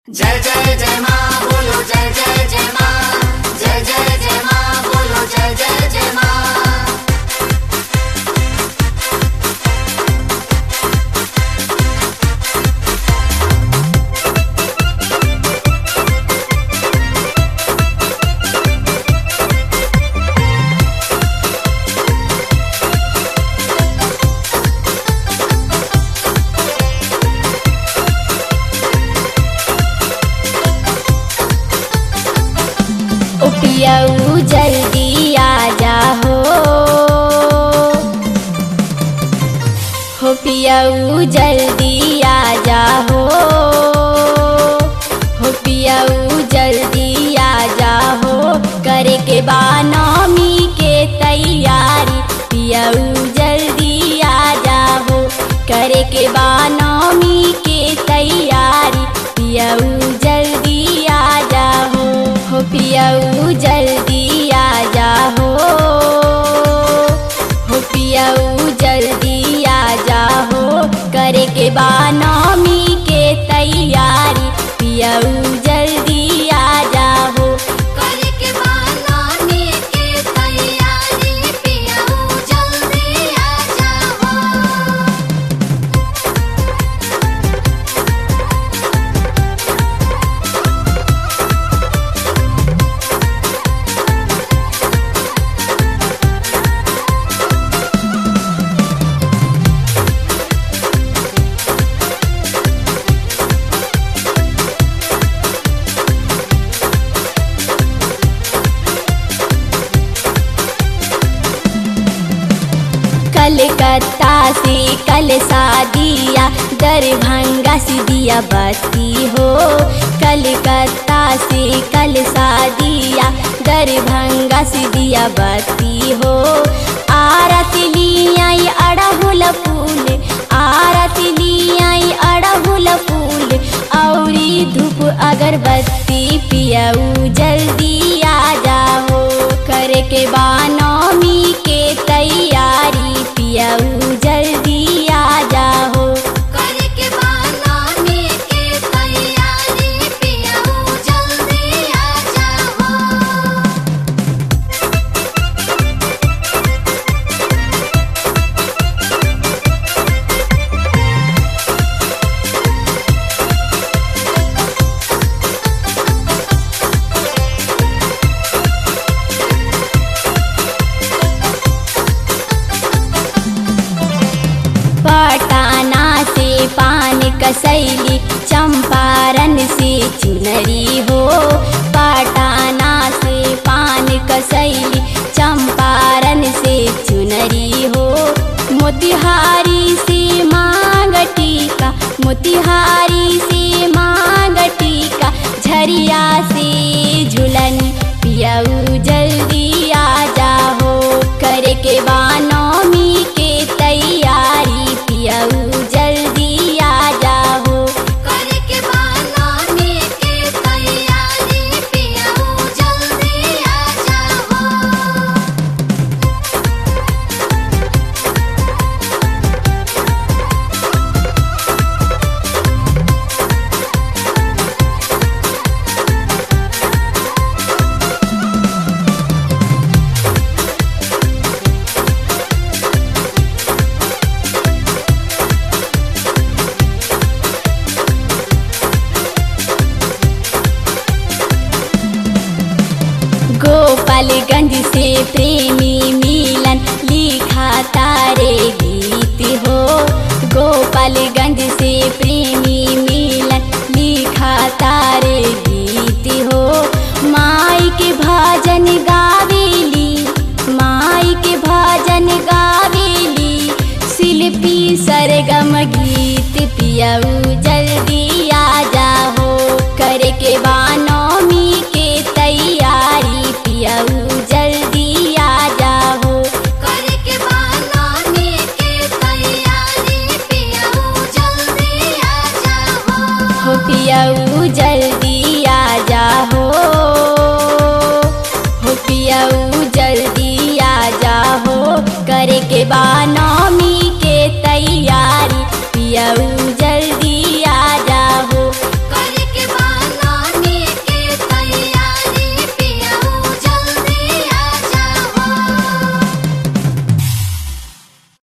जय जय जय माँ बोलो जय जय जय माँ जय जय जय माँ बोलो जय जय जय माँ ओ पियऊ जल्दी आ जाहो हो पियऊ जल्दी आ जाहो हो पियऊ जल्दी आ जाहो करे के बा नौमी के तैयारी पियऊ जल्दी आ जाहो करे के बा नौमी के तैयारी पियऊ जल्दी आ जाहो हो पियऊ जल्दी आ जाहो हो पियऊ जल्दी आ जाहो करे के बा नौमी के तैयारी पियऊ जल्दी आ जाहो करे के बानाने के तैयारी पियाऊ जल्दी आ जाओ कलकत्ता से कल शादिया दरभंगा से दिया बत्ती हो कलकत्ता से कल शादिया दरभंगा से दिया बत्ती हो आरत लियाई अड़हुल फूल आरत लियाई अड़हुल फूल औरी धूप अगरबत्ती पियऊ जल्दी आ जाओ करे के बा नौमी के तैयारी पियऊ जल्दी आ जाओ करे के बानाने के तैयारी पियाऊ जल्दी आ जाओ पटाना से पान कसैली चंपारण से चुनरी हो पटाना से पान कसैली चंपारण से चुनरी हो मोतिहारी से मांग टीका मोतिहारी से मांग टीका झरिया से झुलन पियऊ जल्दी आ जाहो करे के बानौमी के तैयारी पियऊ जल्दी आ जाहो करे के बानाने के तैयारी पियाऊ जल्दी आ जाओ गोपालगंज से प्रेमी मिलन लिखा तारे गीत हो गोपालगंज से प्रेमी मिलन लिखा तारे गीत हो माई के भजन गावेली माई के भजन गावेली शिल्पी सरगम गीत पियऊ जल्दी आ जाहो करे के बानौमी के तैयारी पियऊ जल्दी आ जाहो करे के बानाने के तैयारी पियाऊ जल्दी आ जाओ हो पियऊ जल्दी आ जाहो हो पियऊ जल्दी आ जाहो करे के बानौ